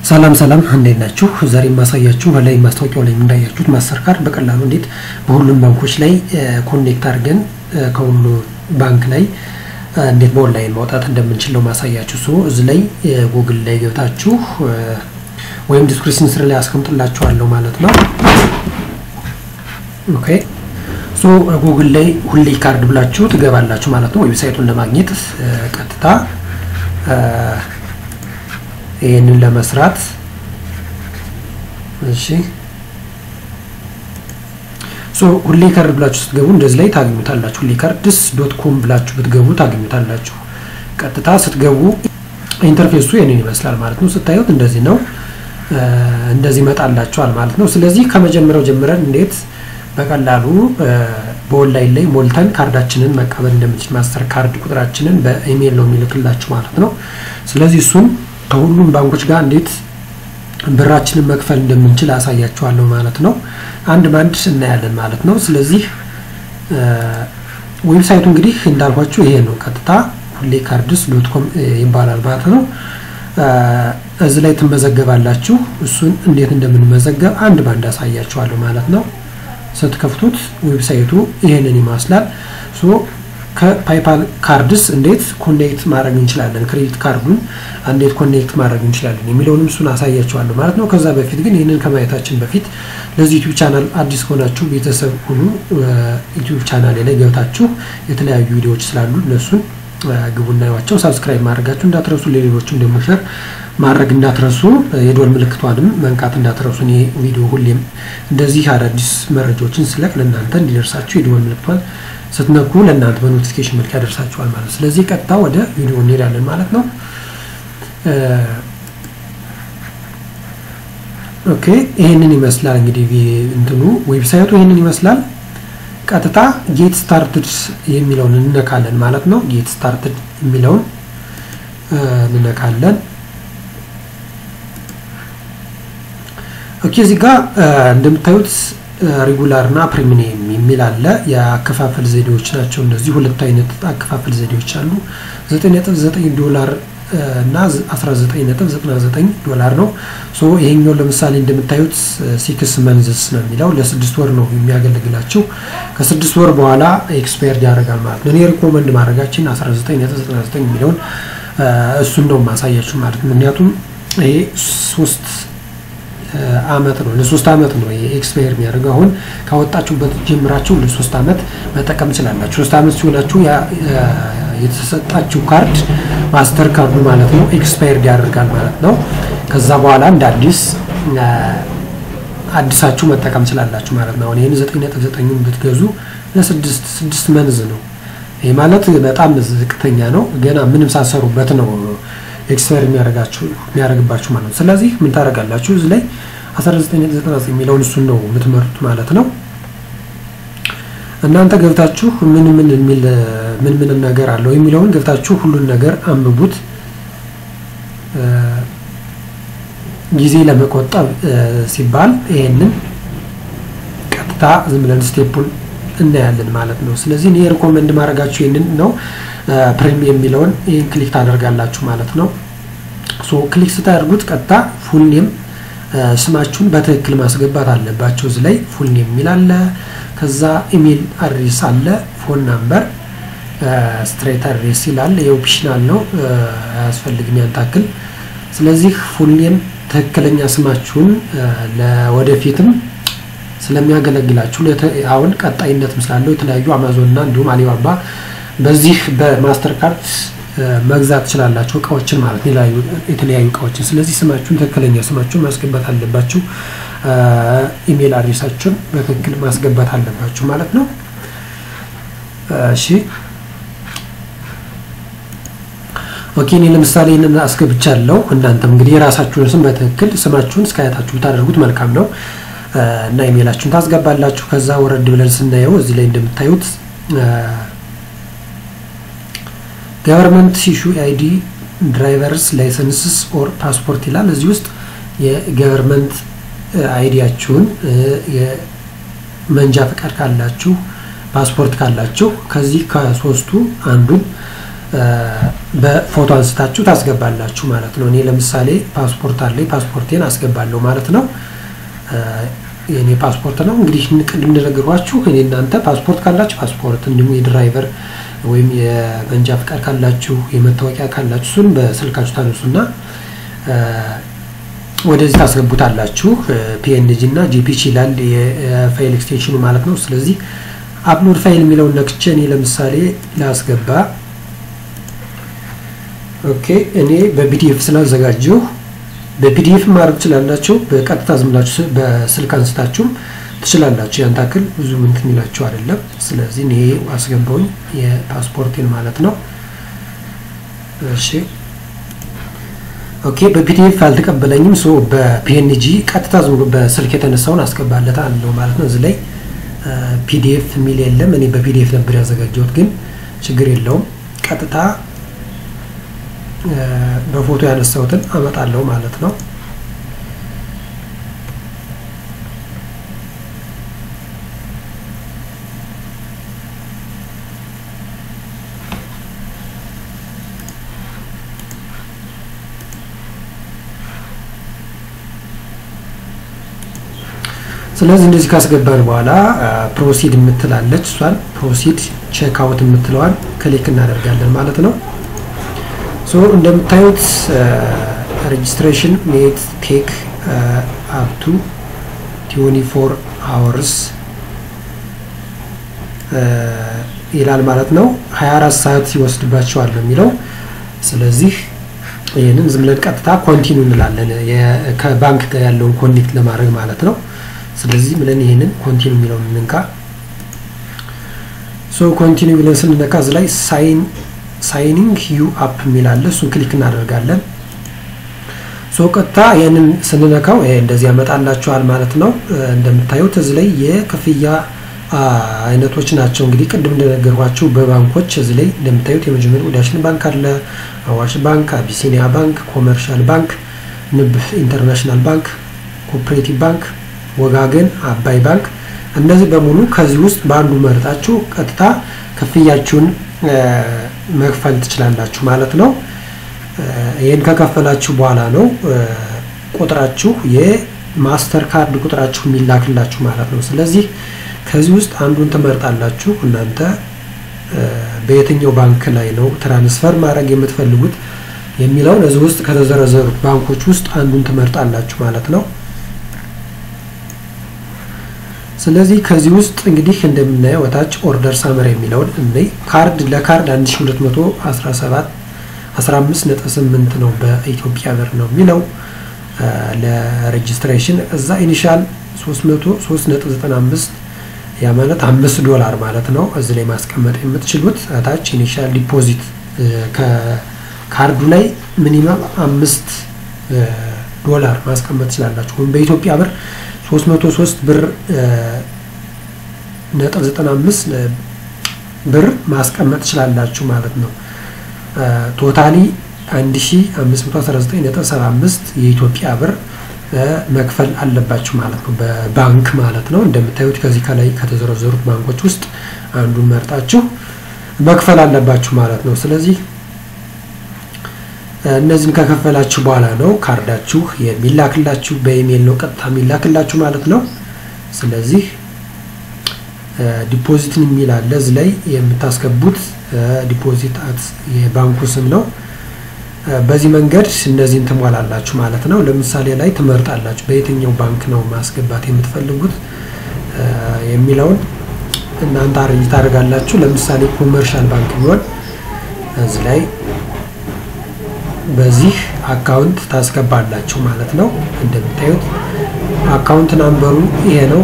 ሰላም ሰላም እንዴት ናችሁ? ዛሬ የማሳያችሁ ላይ ማስታወቂያው ላይ እንዳያችሁት ማስተር ካርድ በቀላሉ እንዴት በሁሉም ባንኮች ላይ ኮኔክት አድርገን ከሁሉ ባንክ ላይ እንዴት በኦንላይን ማውጣት እንደምንችል ነው ማሳያችሁ። ሶ እዚህ ላይ ጉግል ላይ ገብታችሁ ወይም ዲስክሪፕሽን ስር ላይ አስቀምጥላችኋለሁ ማለት ነው። ኦኬ ሶ ጉግል ላይ ሁሌ ካርድ ብላችሁ ትገባላችሁ ማለት ነው። ዌብሳይቱን ለማግኘት ቀጥታ ይህንን ለመስራት እሺ ሶ ሁሌ ካርድ ብላችሁ ስትገቡ እንደዚህ ላይ ታገኙታላችሁ። ሁሌ ካርድስ ዶት ኮም ብላችሁ ብትገቡ ታገኙታላችሁ። ቀጥታ ስትገቡ ኢንተርፌሱ ይህንን ይመስላል ማለት ነው። ስታዩት እንደዚህ ነው። እንደዚህ ይመጣላችኋል ማለት ነው። ስለዚህ ከመጀመሪያው ጀምረን እንዴት በቀላሉ በኦንላይን ላይ ሞልተን ካርዳችንን መቀበል እንደምንችል ማስተር ካርድ ቁጥራችንን በኢሜይል ነው የሚልክላችሁ ማለት ነው። ስለዚህ እሱን ከሁሉም ባንኮች ጋር እንዴት ብራችንን መክፈል እንደምንችል አሳያችኋለሁ ማለት ነው። አንድ ባንድ እናያለን ማለት ነው። ስለዚህ ዌብሳይቱ እንግዲህ እንዳልኳችሁ ይሄ ነው። ቀጥታ ሁሌ ካርድስ ዶት ኮም ይባላል ማለት ነው። እዚህ ላይ ትመዘገባላችሁ። እሱን እንዴት እንደምንመዘገብ አንድ ባንድ አሳያችኋለሁ ማለት ነው። ስትከፍቱት ዌብሳይቱ ይሄንን ይመስላል። ሶ ከፓይፓል ካርድስ እንዴት ኮኔክት ማድረግ እንችላለን፣ ክሬዲት ካርዱን እንዴት ኮኔክት ማድረግ እንችላለን የሚለውንም እሱን አሳያችኋለሁ ማለት ነው። ከዛ በፊት ግን ይህንን ከማየታችን በፊት ለዚህ ዩቲዩብ ቻናል አዲስ ከሆናችሁ ቤተሰብ ሁኑ። ዩቲዩብ ቻናል ላይ ገብታችሁ የተለያዩ ቪዲዮዎች ስላሉ እነሱን ግቡና ያዋቸው። ሳብስክራይብ ማድረጋችሁ እንዳትረሱ፣ ለሌሎችም ደግሞ ሸር ማድረግ እንዳትረሱ፣ የዶል ምልክቷንም መንካት እንዳትረሱ። እኔ ቪዲዮ ሁሌም እንደዚህ አዳዲስ መረጃዎችን ስለቅ ለእናንተ እንዲደርሳችሁ የዶል ምልክቷን ስትነኩ ለእናንተ በኖቲፊኬሽን መልክ ያደርሳችኋል ማለት ነው። ስለዚህ ቀጥታ ወደ ቪዲዮ እንሄዳለን ማለት ነው። ኦኬ ይሄንን ይመስላል እንግዲህ እንትኑ ዌብሳይቱ ይሄንን ይመስላል። ቀጥታ ጌት ስታርትድ የሚለውን እንነካለን ማለት ነው። ጌት ስታርትድ የሚለውን እንነካለን። ኦኬ እዚህ ጋር እንደምታዩት ሬጉላር እና ፕሪሚየም የሚል አለ። የአከፋፈል ዘዴዎች ናቸው እነዚህ። ሁለት አይነት አከፋፈል ዘዴዎች አሉ። 9.9 ዶላር እና 19.99 ዶላር ነው። ሶ ይሄኛው ለምሳሌ እንደምታዩት ሲክስ መንዝስ ነው የሚለው ለስድስት ወር ነው የሚያገለግላቸው። ከስድስት ወር በኋላ ኤክስፓየርድ ያደርጋል ማለት ነው። እኔ ሪኮመንድ ማድረጋችን 19.99 የሚለውን እሱን ነው ማሳያችሁ ማለት ነው። ምክንያቱም ይሄ ሶስት አመት ነው ለሶስት አመት ነው ኤክስፓየር የሚያደርገው። አሁን ካወጣችሁበት ጀምራችሁ ለሶስት አመት መጠቀም ትችላላችሁ። ሶስት አመት ሲሆናችሁ የተሰጣችሁ ካርድ ማስተር ካርዱ ማለት ነው ኤክስፓየርድ ያደርጋል ማለት ነው። ከዛ በኋላ እንደ አዲስ አዲሳችሁ መጠቀም ትችላላችሁ ማለት ነው። አሁን ይህን ዘጠኝ ነጥብ ዘጠኙን ብትገዙ ለስድስት ስድስት መንዝ ነው። ይህ ማለት በጣም ዝቅተኛ ነው። ገና ምንም ሳሰሩበት ነው ኤክስፓየር የሚያደርጋችሁ የሚያደርግባችሁ ማለት ነው። ስለዚህ ምን ታደርጋላችሁ? እዚህ ላይ 1999 የሚለውን እሱን ነው የምትመርጡት ማለት ነው። እናንተ ገብታችሁ ምን ምን የሚል ምን ምን ነገር አለው የሚለውን ገብታችሁ ሁሉን ነገር አንብቡት። ጊዜ ለመቆጠብ ሲባል ይሄንን ቀጥታ ዝም ብለን ስቴፑን እናያለን ማለት ነው። ስለዚህ እኔ ሪኮመንድ ማድረጋችሁ ይህንን ነው። ፕሪሚየም የሚለውን ይህን ክሊክ ታደርጋላችሁ ማለት ነው። ሶ ክሊክ ስታደርጉት ቀጥታ ፉል ኔም ስማችሁን በትክክል ማስገባት አለባቸው። እዚህ ላይ ፉል ኔም የሚል አለ። ከዛ ኢሜል አድሬስ አለ፣ ፎን ናምበር፣ ስትሬት አድሬስ ይላል። የኦፕሽናል ነው አያስፈልግም ያን ታክል። ስለዚህ ፉል ኔም ትክክለኛ ስማችሁን ለወደፊትም ስለሚያገለግላችሁ አሁን ቀጣይነትም ስላለው የተለያዩ አማዞን እና እንዲሁም አሊባባ በዚህ በማስተር ካርድ መግዛት ትችላላችሁ እቃዎችን ማለት የተለያዩ እቃዎችን። ስለዚህ ስማችሁን ትክክለኛ ስማችሁን ማስገባት አለባችሁ። ኢሜል አድሬሳችሁን በትክክል ማስገባት አለባችሁ ማለት ነው። እሺ ኦኬ። እኔ ለምሳሌ ይህንን አስገብቻለሁ። እናንተም እንግዲህ የራሳችሁን ስም በትክክል ስማችሁን እስከ አያታችሁ ብታደርጉት መልካም ነው እና ኢሜላችሁን ታስገባላችሁ። ከዛ ወረድ ብለን ስናየው እዚህ ላይ እንደምታዩት ገቨርንመንት ኢሹ አይዲ ድራይቨርስ ላይሰንስስ ኦር ፓስፖርት ይላል። እዚህ ውስጥ የገቨርንመንት አይዲያችሁን የመንጃ ፈቃድ ካላችሁ ፓስፖርት ካላችሁ ከዚህ ከሶስቱ አንዱን በፎቶ አንስታችሁ ታስገባላችሁ ማለት ነው። እኔ ለምሳሌ ፓስፖርት አለኝ ፓስፖርቴን አስገባለሁ ማለት ነው። የእኔ ፓስፖርት ነው እንግዲህ ቅድም እንደነገርኳችሁ እኔ እናንተ ፓስፖርት ካላችሁ ፓስፖርት፣ እንዲሁም የድራይቨር ወይም የመንጃ ፍቃድ ካላችሁ የመታወቂያ ካላችሁ እሱን በስልካችሁ ታነሱና ወደዚህ ታስገቡታላችሁ። ፒኤንጂ እና ጂፒጂ ይላል የፋይል ኤክስቴንሽኑ ማለት ነው። ስለዚህ አፕሎድ ፋይል የሚለውን ነክቼ እኔ ለምሳሌ ላስገባ። ኦኬ እኔ በፒዲኤፍ ስላዘጋጀሁ በፒዲኤፍ ማድረግ ትችላላችሁ። በቀጥታ ዝም ብላችሁ በስልክ አንስታችሁም ትችላላችሁ። ያን ታክል ብዙ ምን የሚላችሁ አይደለም። ስለዚህ እኔ አስገባውኝ የፓስፖርቴን ማለት ነው። እሺ ኦኬ በፒዲኤፍ አልተቀበለኝም። ሶ በፒኤንጂ ቀጥታ ዝም ብሎ በስልክ የተነሳውን አስገባለታ አለው ማለት ነው። እዚህ ላይ ፒዲኤፍ የሚል የለም። እኔ በፒዲኤፍ ነበር ያዘጋጀሁት፣ ግን ችግር የለውም። ቀጥታ በፎቶ ያነሳሁትን አመጣለሁ ማለት ነው። ስለዚህ እንደዚህ ካስገባን በኋላ ፕሮሲድ የምትላለች እሷን ፕሮሲድ ቼክ አውት የምትለዋን ክሊክ እናደርጋለን ማለት ነው። ሶ እንደምታዩት ሬጅስትሬሽን ሜት ቴክ አፕቱ ቲዌንቲ ፎር አወርስ ይላል ማለት ነው። 24 ሰዓት ይወስድባቸዋል ነው የሚለው። ስለዚህ ይህንን ዝም ብለን ቀጥታ ኮንቲኒ እንላለን ከባንክ ጋር ያለውን ኮኔክት ለማድረግ ማለት ነው። ስለዚህ ብለን ይሄንን ኮንቲኒ የሚለውን እንንካ። ሶ ኮንቲኒ ብለን ስንነካ እዚህ ላይ ሳይን ሳይኒንግ ዩ አፕ የሚል አለ። እሱን ክሊክ እናደርጋለን። ሶ ቀጥታ ይህንን ስንነካው ይሄ እንደዚህ ያመጣላችኋል ማለት ነው። እንደምታዩት እዚህ ላይ የክፍያ አይነቶች ናቸው። እንግዲህ ቅድም እንደነገርኳችሁ በባንኮች እዚህ ላይ እንደምታዩት የመጀመሪያው ዳሽን ባንክ አለ፣ አዋሽ ባንክ፣ አቢሲኒያ ባንክ፣ ኮመርሻል ባንክ፣ ንብ ኢንተርናሽናል ባንክ፣ ኮፕሬቲቭ ባንክ ወጋገን፣ አባይ ባንክ እነዚህ በሙሉ ከዚህ ውስጥ በአንዱ መርጣችሁ ቀጥታ ክፍያችሁን መክፈል ትችላላችሁ ማለት ነው። ይህን ከከፈላችሁ በኋላ ነው ቁጥራችሁ የማስተር ካርድ ቁጥራችሁ የሚላክላችሁ ማለት ነው። ስለዚህ ከዚህ ውስጥ አንዱን ትመርጣላችሁ። እናንተ በየትኛው ባንክ ላይ ነው ትራንስፈር ማድረግ የምትፈልጉት የሚለውን እዚህ ውስጥ ከተዘረዘሩት ባንኮች ውስጥ አንዱን ትመርጣላችሁ ማለት ነው። ስለዚህ ከዚህ ውስጥ እንግዲህ እንደምናየው ወታች ኦርደር ሳመር የሚለውን እንዴ ካርድ ለካርድ 1217 15.8 ነው በኢትዮጵያ ብር ነው የሚለው ለሬጅስትሬሽን እዛ ኢኒሻል 303.95 ያ ማለት 5 ዶላር ማለት ነው። እዚህ ላይ ማስቀመጥ የምትችሉት ታች ኢኒሻል ዲፖዚት ከካርዱ ላይ ሚኒመም አምስት ዶላር ማስቀመጥ ትችላላችሁ ወይም በኢትዮጵያ ብር 303 ብር ነጥብ 95 ብር ማስቀመጥ ትችላላችሁ ማለት ነው። ቶታሊ 1519.75 የኢትዮጵያ ብር መክፈል አለባችሁ ማለት ነው፣ በባንክ ማለት ነው። እንደምታዩት ከዚህ ከላይ ከተዘረዘሩት ባንኮች ውስጥ አንዱን መርጣችሁ መክፈል አለባችሁ ማለት ነው። ስለዚህ እነዚህን ከከፈላችሁ በኋላ ነው ካርዳችሁ የሚላክላችሁ። በኢሜይል ነው ቀጥታ የሚላክላችሁ ማለት ነው። ስለዚህ ዲፖዚትን የሚል አለ እዚህ ላይ የምታስገቡት ዲፖዚት አት የባንኩ ስም ነው። በዚህ መንገድ እነዚህን ትሟላላችሁ ማለት ነው። ለምሳሌ ላይ ትመርጣላችሁ በየትኛው ባንክ ነው ማስገባት የምትፈልጉት የሚለውን እናንተ አሬንጅ ታደርጋላችሁ። ለምሳሌ ኮመርሻል ባንክ ቢሆን እዚህ ላይ በዚህ አካውንት ታስገባላችሁ ማለት ነው። እንደምታዩት አካውንት ናምበሩ ይሄ ነው።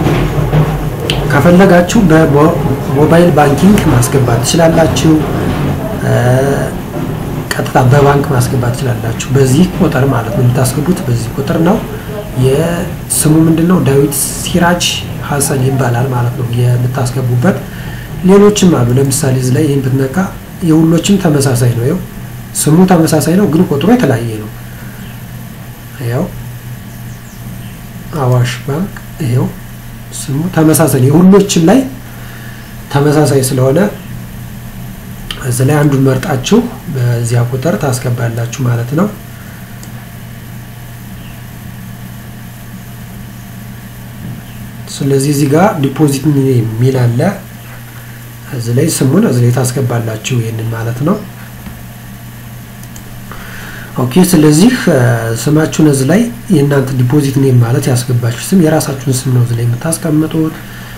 ከፈለጋችሁ በሞባይል ባንኪንግ ማስገባት ትችላላችሁ። ቀጥታ በባንክ ማስገባት ትችላላችሁ። በዚህ ቁጥር ማለት ነው የምታስገቡት በዚህ ቁጥር ነው። የስሙ ምንድን ነው? ዳዊት ሲራጅ ሀሰን ይባላል ማለት ነው የምታስገቡበት። ሌሎችም አሉ። ለምሳሌ እዚህ ላይ ይህን ብትነካ የሁሎችም ተመሳሳይ ነው። ይኸው ስሙ ተመሳሳይ ነው፣ ግን ቁጥሩ የተለያየ ነው። ያው አዋሽ ባንክ ይኸው ስሙ ተመሳሳይ የሁሎችም ላይ ተመሳሳይ ስለሆነ እዚህ ላይ አንዱን መርጣችሁ በዚያ ቁጥር ታስገባላችሁ ማለት ነው። ስለዚህ እዚህ ጋር ዲፖዚት የሚል አለ። እዚህ ላይ ስሙን እዚህ ላይ ታስገባላችሁ ይህንን ማለት ነው። ኦኬ ስለዚህ ስማችሁን እዚህ ላይ የእናንተ ዲፖዚት ኔም ማለት ያስገባችሁ ስም የራሳችሁን ስም ነው እዚህ ላይ የምታስቀምጡት።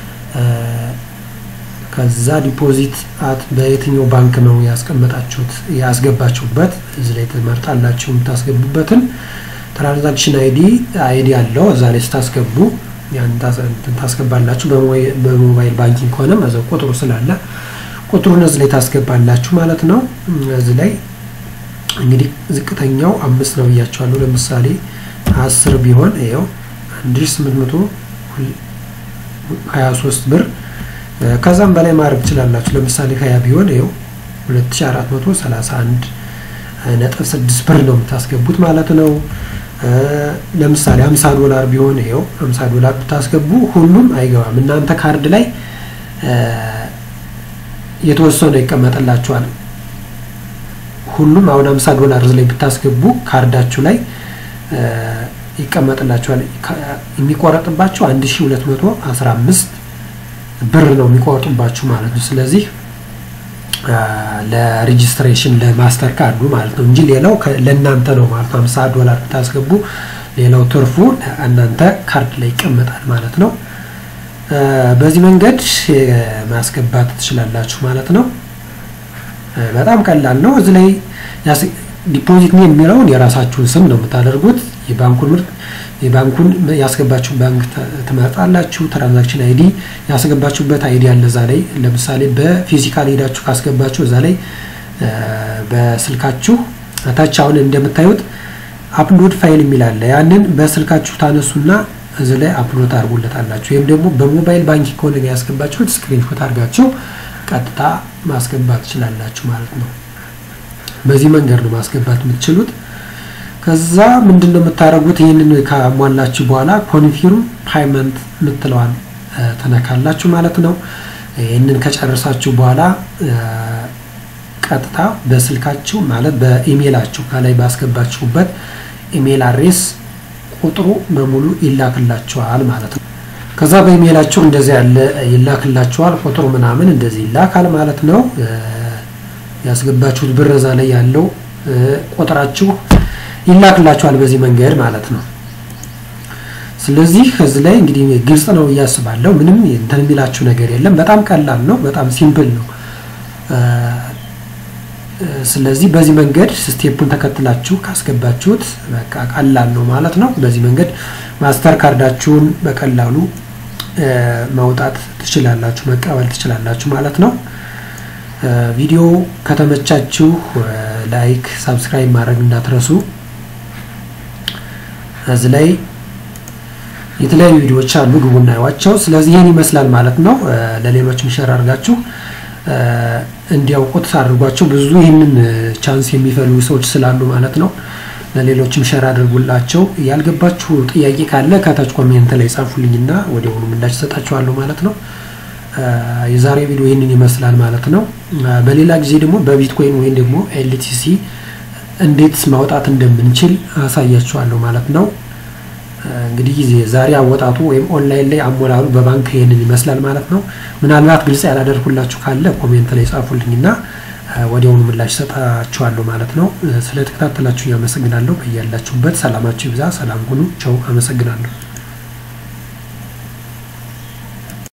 ከዛ ዲፖዚት አት በየትኛው ባንክ ነው ያስቀመጣችሁት ያስገባችሁበት እዚህ ላይ ትመርጣላችሁ የምታስገቡበትን። ትራንዛክሽን አይዲ አይዲ አለው እዛ ላይ ስታስገቡ ያን ታስገባላችሁ። በሞባይል ባንኪንግ ከሆነም እዛው ቁጥሩ ስላለ ቁጥሩን እዚህ ላይ ታስገባላችሁ ማለት ነው። እዚህ ላይ እንግዲህ ዝቅተኛው አምስት ነው ብያቸዋለሁ። ለምሳሌ አስር ቢሆን ይኸው አንድ ሺህ ስምንት መቶ ሀያ ሶስት ብር ከዛም በላይ ማድረግ ትችላላችሁ። ለምሳሌ ሀያ ቢሆን ይኸው ሁለት ሺህ አራት መቶ ሰላሳ አንድ ነጥብ ስድስት ብር ነው የምታስገቡት ማለት ነው። ለምሳሌ ሀምሳ ዶላር ቢሆን ይኸው ሀምሳ ዶላር ብታስገቡ ሁሉም አይገባም። እናንተ ካርድ ላይ የተወሰነ ይቀመጥላችኋል። ሁሉም አሁን 50 ዶላር ላይ ብታስገቡ ካርዳችሁ ላይ ይቀመጥላችኋል። የሚቆረጥባችሁ 1215 ብር ነው የሚቆርጡባችሁ ማለት ነው። ስለዚህ ለሬጂስትሬሽን ለማስተር ካርዱ ማለት ነው እንጂ ሌላው ለእናንተ ነው ማለት ነው። 50 ዶላር ብታስገቡ ሌላው ትርፉ እናንተ ካርድ ላይ ይቀመጣል ማለት ነው። በዚህ መንገድ ማስገባት ትችላላችሁ ማለት ነው። በጣም ቀላል ነው። እዚህ ላይ ዲፖዚት ኔም የሚለውን የራሳችሁን ስም ነው የምታደርጉት። የባንኩን ምርት የባንኩን ያስገባችሁ ባንክ ትመርጣላችሁ። ትራንዛክሽን አይዲ ያስገባችሁበት አይዲ አለ እዛ ላይ። ለምሳሌ በፊዚካል ሄዳችሁ ካስገባችሁ እዛ ላይ በስልካችሁ ታች አሁን እንደምታዩት አፕሎድ ፋይል የሚል አለ። ያንን በስልካችሁ ታነሱና እዚህ ላይ አፕሎድ አድርጉለታላችሁ። ወይም ደግሞ በሞባይል ባንኪንግ ከሆነ ያስገባችሁት ስክሪንሾት አድርጋችሁ ቀጥታ ማስገባት ትችላላችሁ ማለት ነው። በዚህ መንገድ ነው ማስገባት የምትችሉት። ከዛ ምንድን ነው የምታደርጉት? ይህንን ካሟላችሁ በኋላ ኮንፊርም ፓይመንት የምትለዋን ተነካላችሁ ማለት ነው። ይህንን ከጨረሳችሁ በኋላ ቀጥታ በስልካችሁ ማለት በኢሜይላችሁ ከላይ ባስገባችሁበት ኢሜይል አድሬስ ቁጥሩ በሙሉ ይላክላችኋል ማለት ነው። ከዛ በኢሜይላችሁ እንደዚህ ያለ ይላክላችኋል። ቁጥሩ ምናምን እንደዚህ ይላካል ማለት ነው። ያስገባችሁት ብር እዛ ላይ ያለው ቁጥራችሁ ይላክላችኋል በዚህ መንገድ ማለት ነው። ስለዚህ እዚህ ላይ እንግዲህ ግልጽ ነው እያስባለሁ። ምንም እንትን የሚላችሁ ነገር የለም። በጣም ቀላል ነው። በጣም ሲምፕል ነው። ስለዚህ በዚህ መንገድ ስቴፑን ተከትላችሁ ካስገባችሁት በቃ ቀላል ነው ማለት ነው። በዚህ መንገድ ማስተር ካርዳችሁን በቀላሉ ማውጣት ትችላላችሁ፣ መቀበል ትችላላችሁ ማለት ነው። ቪዲዮ ከተመቻችሁ ላይክ፣ ሳብስክራይብ ማድረግ እንዳትረሱ። እዚህ ላይ የተለያዩ ቪዲዮዎች አሉ፣ ግቡና ያዋቸው። ስለዚህ ይህን ይመስላል ማለት ነው። ለሌሎችም ሸር አድርጋችሁ እንዲያውቁት አድርጓቸው። ብዙ ይህንን ቻንስ የሚፈልጉ ሰዎች ስላሉ ማለት ነው። ለሌሎችም ሸር አድርጉላቸው። ያልገባችሁ ጥያቄ ካለ ከታች ኮሜንት ላይ ጻፉልኝና ወዲያውኑ ምላሽ እሰጣችኋለሁ ማለት ነው። የዛሬ ቪዲዮ ይህንን ይመስላል ማለት ነው። በሌላ ጊዜ ደግሞ በቢትኮይን ወይም ደግሞ ኤልቲሲ እንዴት ማውጣት እንደምንችል አሳያችኋለሁ ማለት ነው። እንግዲህ ዛሬ አወጣጡ ወይም ኦንላይን ላይ አሞላሉ በባንክ ይህንን ይመስላል ማለት ነው። ምናልባት ግልጽ ያላደርኩላችሁ ካለ ኮሜንት ላይ ጻፉልኝና ወዲያውኑ ምላሽ ሰጣችኋለሁ ማለት ነው። ስለተከታተላችሁ አመሰግናለሁ። በያላችሁበት ሰላማችሁ ይብዛ። ሰላም ሁኑ። ቸው። አመሰግናለሁ።